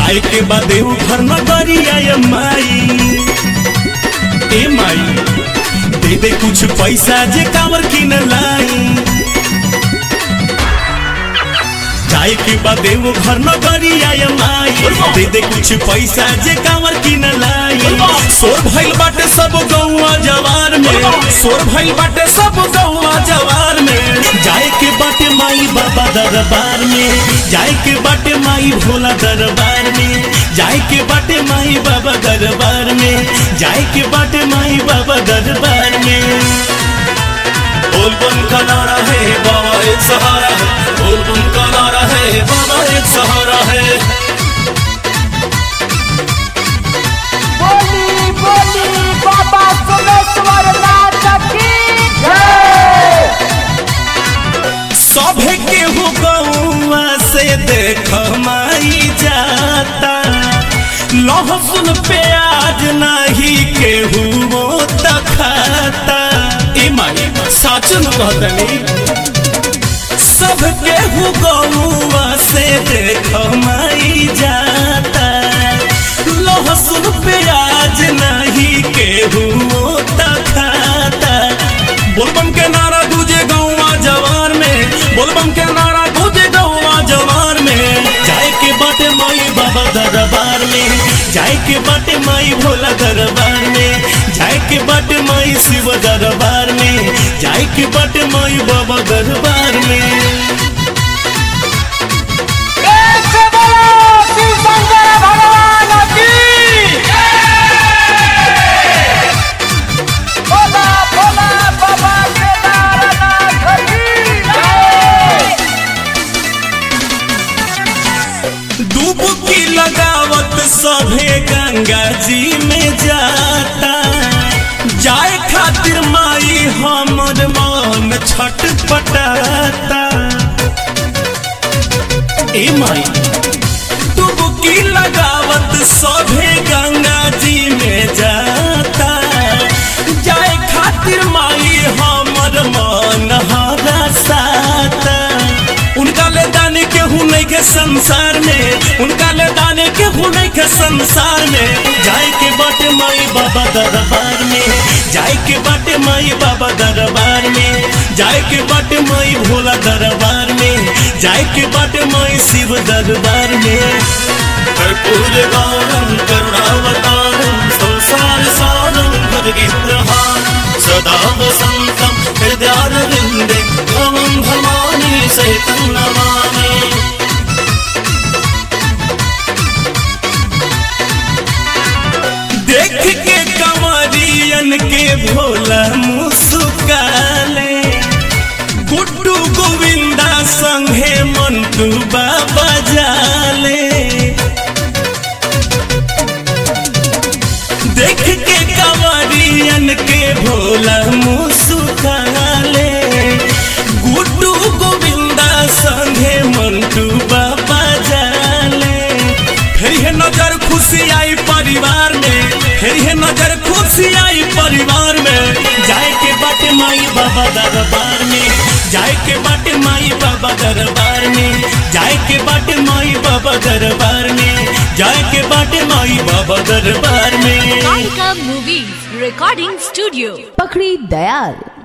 जाए के बाद देव घर न करिया ये माई ए माई दे दे कुछ पैसा जे कांवर किन लाई जाए के बाद देव घर न करिया ये माई दे दे कुछ पैसा जे कांवर किन लाई सोर भइल बाटे सब गौवा जवार में सोर भइल बाटे सब गौवा जवार में जाए के बाटे माई बाबा दरबार में जाए के बाटे माई भोला दरबार में जाए के बाटे माई बाबा दरबार में जाए के बाटे माई बाबा दरबार में बोल बम का नारा है बाबा एक सहारा है बोल बम का नारा है बाबा एक सहारा है बोली बोली बाबा सोमेश्वर नाथ की जय सभे के हो गौआ से देख माई जाता लहसुन प्याज नहीं केहू वो तखाता ए माई सच न कहतनी सब केहू गौआ से देख माई जाता लहसुन प्याज नहीं केहू वो तखाता बोलबम के नारा दूजे गौवा जवार में बोलबम के नारा दूजे गौवा जवार में जाए के बाटे माई बाबा दरबार में जाए के बाटे माई भोला दरबार में जाए के बाटे माई शिव दरबार में जाए के बाटे माई बाबा दरबार में एक से बोलो शिव शंकर भगवान की बोला बोला बाबा केदारनाथ की जय डुबकी लगावत सभे गंगा जी में जाता जाए खातिर माई हमर मन छटपटाता ए माई डुबकी लगावत सभे गंगा जी में जाता जाए खातिर माई हमर मन हरसाता उनका ले दाने के हुने के संसार में उनका ले दाने के हुने के संसार में जाए के बाटे माई बाबा दरबार में जाए के बाटे माई बाबा दरबार में जाए के बाटे माई भोला दरबार में जाए के बाटे माई शिव दरबार में कर्पूर गौरम करुणावतारम संसार सारम भजगित्रहारम सदा वसंतम हृदयारविंदे भवं भवानी सहितं नमामि देख के कंवरियन के भोला मुस्काले गुड्डू गोविंदा संगे मंटू बाबा जाले देख के कंवरियन के भोला मुस्काले गुड्डू गोविंदा संगे मंटू बाबा जाले फिर ये नजर खुशी आई परिवार में फिर ये नजर खुशी आई परिवार में जाए के बाटे माई बाबा दरबार में जाए के बाटे माई बाबा दरबार में जाए के बाटे माई बाबा दरबार में जाए के बाटे माई बाबा दरबार में Kalika Movies Recording Studio. पकड़ी दयाल